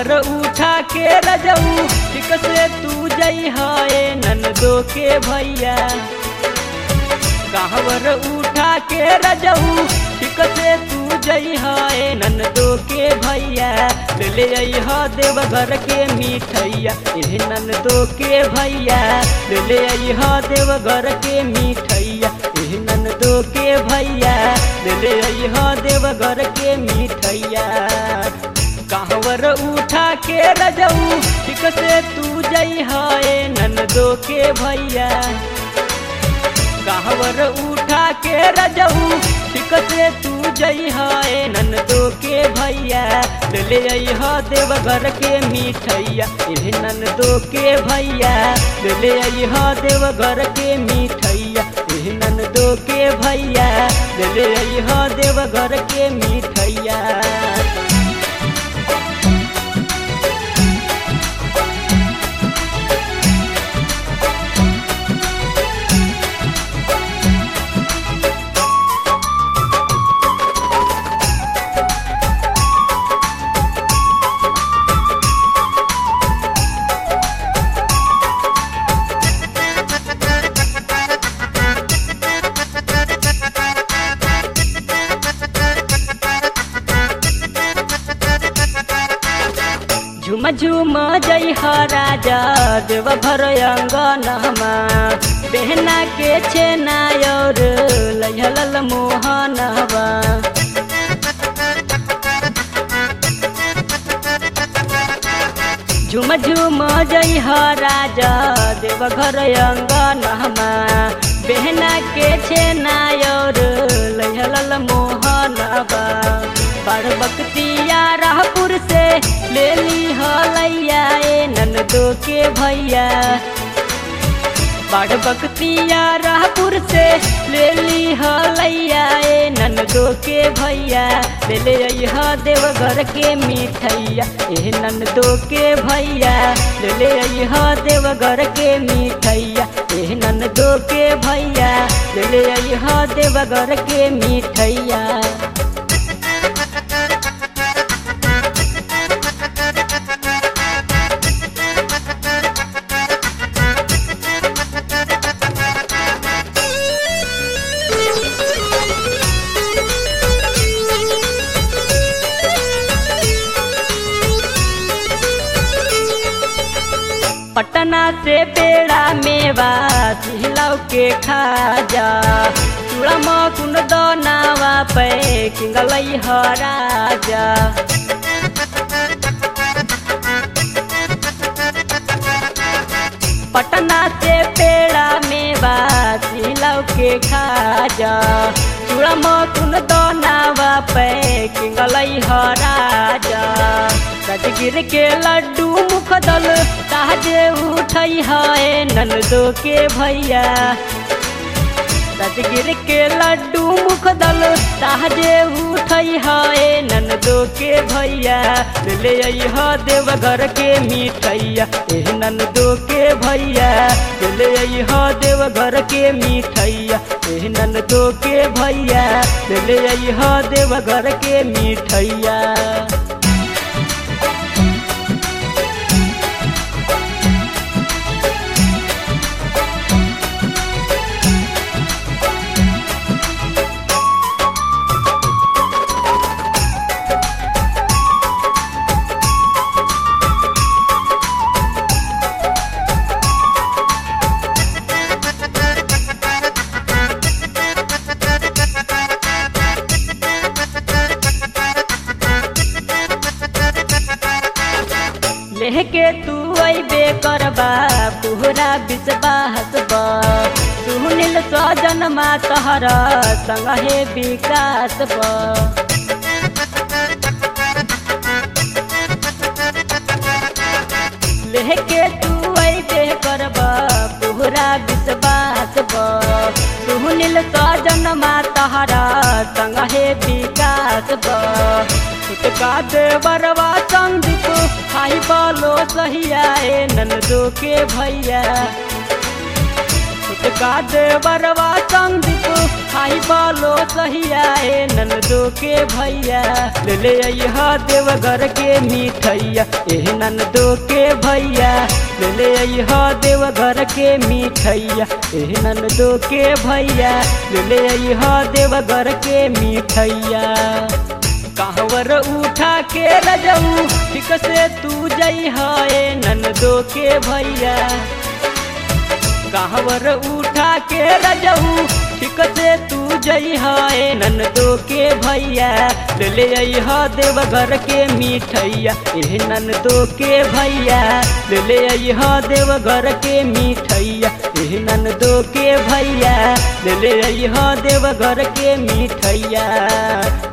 कांवर उठा के रजऊ ठीक से तू जई है ननदो के भैया कांवर उठा के रजऊ ठीक से तू जई है ननदो के भैया ले ले आई ह देवघर के मिठैया एह ननदो के भैया ले ले आई ह देवघर के मिठैया एह ननदो के भैया ले ले आई ह देवघर के मिठैया कांवर उठा के रजऊ ठीक से तू जई है ननदो के भैया कांवर उठा के रजऊ ठीक से तू जई है ननदो के भैया ले ले आई ह देवघर के मिठैया एह ननदो के भैया ले ले आई ह देवघर के मिठैया एह ननदो के भैया ले ले आई ह देवघर के मिठैया झुम झुम जय ह राजा देव भर अंगनमा बहना के छेना और लहल मोहनवा झुम झुम जय ह राजा देव घर अंगनमा बहना के छेना और लहल मोहनवा बड़ बकतिया राहपुर से ले ली हलैया ए ननदो के भैया बड़ बकतिया राहपुर से ले ली हलैया ए ननदो के भैया ले ले अइह देवघर के मिठैया ए ननदो के भैया ले ले अइह देवघर के मिठैया ए ननदो के भैया ले ले अइह देवघर के मिठैया पटना से पेड़ा मेवा सिहलाव के खाजा चूड़ा मकुन दनावा पे किंगलई ह राजा पटना से पेड़ा मेवा सिहलाव के खाजा चूड़ा मकुन दनावा पे किंगलई ह राजा राजगिर के लड्डू मुख दल ताजे उठई है ननदो के भैया राजगिर के लड्डू मुख दल ताजे उठई है ननदो के भैया ले ले अइह देवघर के मिठैया एह ननदो के भैया ले ले अइह देवघर के मिठैया एह ननदो के भैया ले ले अइह देवघर के मिठैया लेके तू अबे करबा पूरा विश्वास बा सुनील स्वजन मा तहर संग हे विकास बा लेके तू अबे करबा पूरा विश्वास बा सुनील स्वजन मा तहर संग हे विकास बा छुटका दे बरवा संदीप हाई बोलो सहिया ए ननदो के भैया छुटका दे बरवा संदीप हाई बालो सहिया ए ननदो के भैया ले ले अइहा देवघर के मिठैया ए ननदो के भैया ले ले अइहा देवघर के मिठैया ए ननदो के भैया ले ले अइहा देवघर के मिठैया कहवर उठा के रजऊ ठीक से तू जई है ननदो के भैया कहवर उठा के रजऊ ठीक से तू जई है ननदो के भैया ले ले अइहा देवघर के मिठैया ए ननदो के भैया ले ले अइहा देवघर के मिठैया ए ननदो के भैया ले ले अइहा देवघर के मिठैया